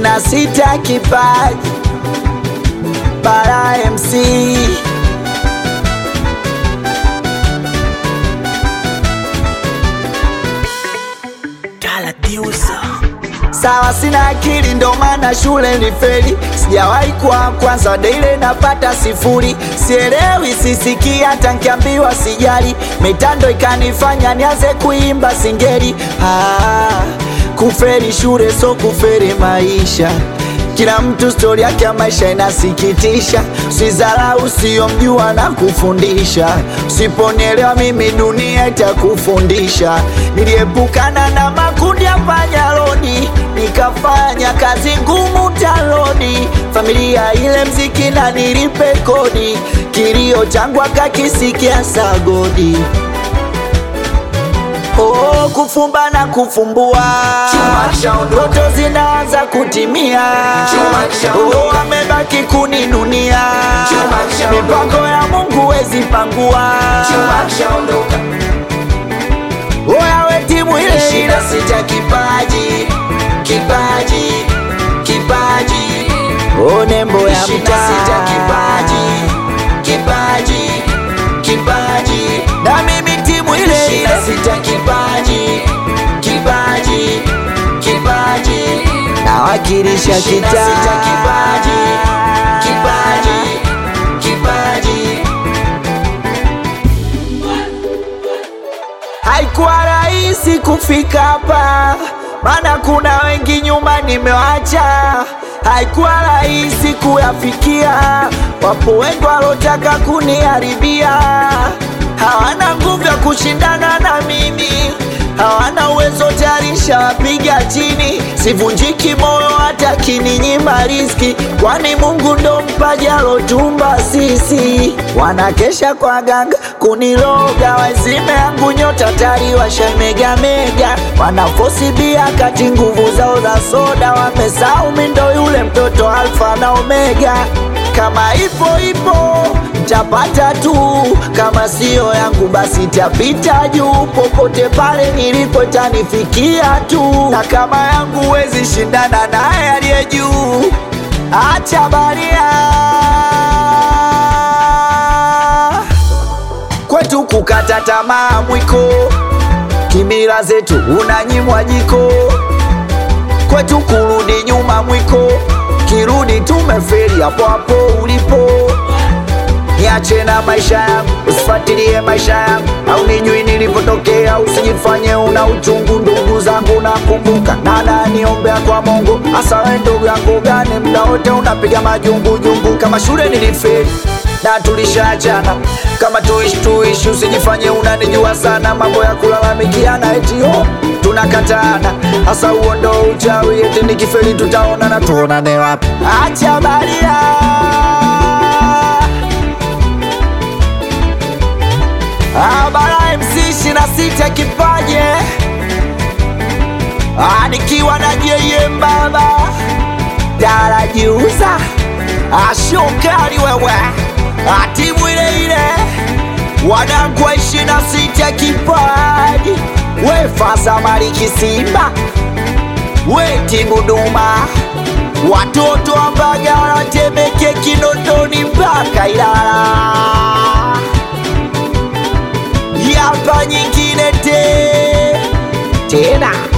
na sita kipaji Bara MC Sawa, sina akili ndo maana shule ni feli, sijawahi kuwa kwanza daile napata sifuri, sielewi sisikii hata nkiambiwa sijali, mitando ikanifanya nianze kuimba singeli. Ah, kuferi shule so kuferi maisha kila mtu stori yake ya maisha inasikitisha. Usidharau usiyomjua na kufundisha, usiponielewa mimi dunia itakufundisha. Niliepukana na makundi ya panyarodi, nikafanya kazi ngumu taloni, familia ile mziki na nilipe kodi, kilio changu akakisikia sagodi. Oh, kufumba na kufumbua, ndoto zinaanza kutimia. Oh, amebaki kuninunia, mipango ya Mungu wezi pangua. Oya we timu ile ile, sita kipaji, kipaji, kipaji. Oh, nembo ya mtaa, sita kipaji, kipaji, kipaji. Na mimi timu ile ile, sita kipaji, kipaji, kipaji. Nawakilisha kitaa, sita kipaji, kipaji, kipaji. Haikuwa rahisi kufika hapa, maana kuna wengi nyuma nimewacha. Haikuwa rahisi kuyafikia, wapo wengi walotaka kuniharibia. Hawana nguvu ya kushindana na mimi, hawana uwezo tarisha wapiga chini. Sivunjiki moyo hata kininyima riski, kwani Mungu ndo mpaji alotumba sisi. Wanakesha kwa ganga kuniloga, wazime yangu nyota tari washamegamega, wanafosi bia kati nguvu zao za soda, wamesahau mi ndo yule mtoto alfa na omega. Kama ipo ipo tapata tu, kama siyo yangu basi tapita juu. Popote pale nilipo tanifikia tu, na kama yangu wezi shindana naye aliye juu. Acha baria kwetu kukata tamaa mwiko, kimila zetu unanyimwa jiko, kwetu kurudi nyuma mwiko, kirudi tumeferi hapo hapo ulipo. Niache na maisha yangu, usifuatilie maisha yangu, au nijui nilipotokea, usijifanye una uchungu. Ndugu zangu nakumbuka, nana niombea kwa Mungu, hasa we ndugu yangu gani, mda wote unapiga majungujungu. Kama shule nilifeli na tulishaachana, kama tuishi tuishi, usijifanye unanijua sana, mambo ya kulalamikiana eti oh, tunakatana, hasa huo ndo uchawi, eti nikifeli tutaonana, tuonane wapi? Acha baria Ah, Bara MC ishirini na sita kipaje Ah, nikiwa na JM baba darajiuza ashokali wewe Ah, timu ile ile wanangu wa ishirini na sita kipaji we fasa maliki Simba we timu Duma watoto wa Mbagala Temeke Kinondoni mpaka Ilala yapa nyingine te tena